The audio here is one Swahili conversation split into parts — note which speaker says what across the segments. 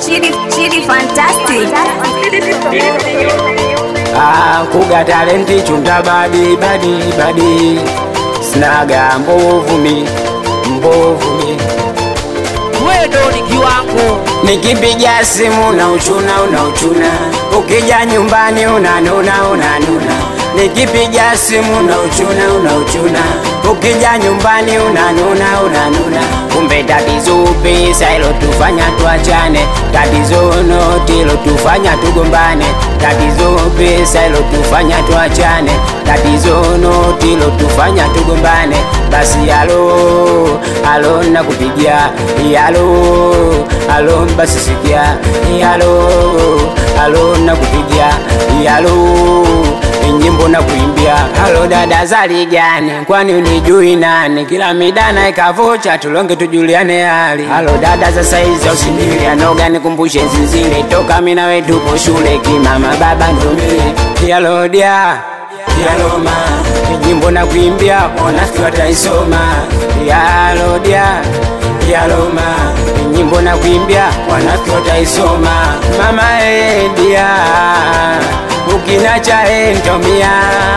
Speaker 1: Chidi, Chidi fantastic.
Speaker 2: Ah, kuga talenti chunda badi badi badi snaga mbovu mi mbovu mi
Speaker 3: wewe ni kiwango
Speaker 2: nikipiga simu na uchuna unauchuna ukija nyumbani unanuna unanuna nikipiga simu na uchuna unauchuna ukija nyumbani unanuna unanuna kumbe tatizo pesa ilotufanya tuachane tatizo noti ilotufanya tugombane tatizo pesa ilotufanya tuachane tatizo noti ilotufanya tugombane basi alo alo nakupigia alo alo basi sikia alo alo nakupigia alo nyimbo na kuimbia halo dada zali gani kwani unijui nani kila midana ikavocha tulonge tujuliane hali halo dada za saizi usinili anoga nikumbushe zizile toka mina wetupo shule kimama baba ndomile yalodia yaloma nyimbo na kuimbia wanafiki wataisoma yalodia yaloma nyimbo na kuimbia wanafiki wataisoma mama edia ukinacha entomia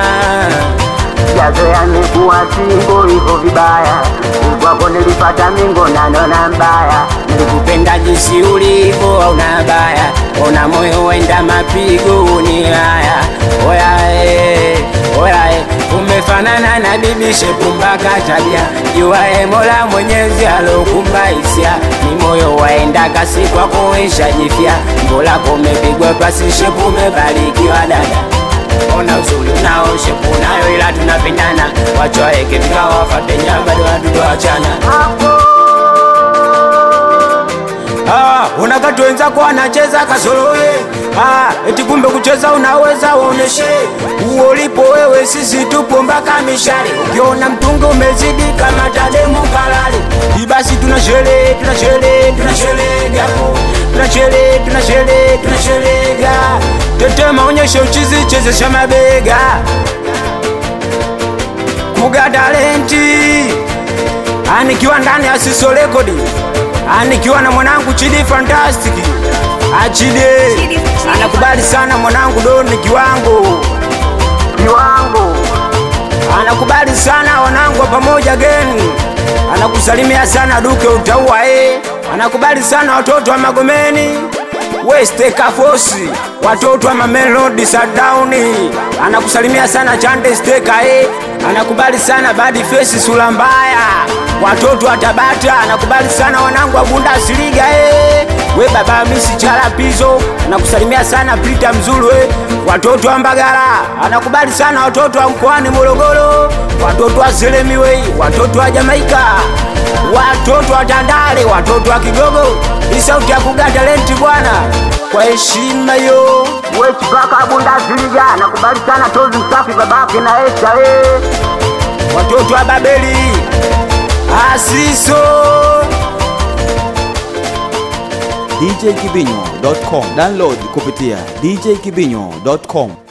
Speaker 4: Jazoea nikuwa singo hivyo vibaya, kwako nilipata mingo na nona mbaya.
Speaker 2: nilikupenda jinsi ulivyo hauna baya ona moyo wenda mapigo ni haya oya eh, oya eh, umefanana na bibi shepumbaka tabia juae mola mwenyezi alokumba hisia ni moyo waenda kasi kwako ishajifya mbolako umepigwa pasi shepu umebarikiwa dada ona uzuri unao shepu nayo ila tunapendana wachoeke vikao wafate nyamba watoto wachana Ah, unakati wenzako wanacheza kasorowe ah, eti kumbe kucheza unaweza uoneshe uo ulipo wewe, sisi tupo mpaka mishale. Ukiona mtungi umezidi kama tademu kalale, ibasi tuna sherehe, tuna sherehe, tuna sherehe gapo, tuna sherehe, tuna sherehe, tuna sherehe ga tetema, onyesha uchizi, chezesha mabega, kuga talenti anikiwa ndani ya Siso Rekodi, anikiwa na mwanangu Chidi Fantastic. Achide
Speaker 1: Chidi, Chidi
Speaker 2: anakubali sana mwanangu Doni kiwango
Speaker 4: kiwango
Speaker 2: anakubali sana wanangu wa pamoja geni, anakusalimia sana Duke utaua eh. Anakubali sana watoto wa Magomeni West Kafosi, watoto wa Mamelodi Sadauni, anakusalimia sana Chande Steka eh. Anakubali sana Badi Face sura mbaya, watoto wa Tabata, anakubali sana wanangu wa Bundesliga eh. We baba misi chala pizo, anakusalimia sana Peter Mzulu eh. Watoto wa Mbagala, anakubali sana watoto wa mkoani Morogoro, watoto wa Selemiwei, watoto wa Jamaika, watoto wa Tandale, watoto wa Kigogo. Hii sauti ya kuga talenti bwana, kwa heshima yo.
Speaker 4: Wechi paka Bundesliga nakubali sana tozi msafi babake na Esta eh.
Speaker 2: watoto wa Babeli, Asiso
Speaker 5: djkibinyo.com download kupitia djkibinyo.com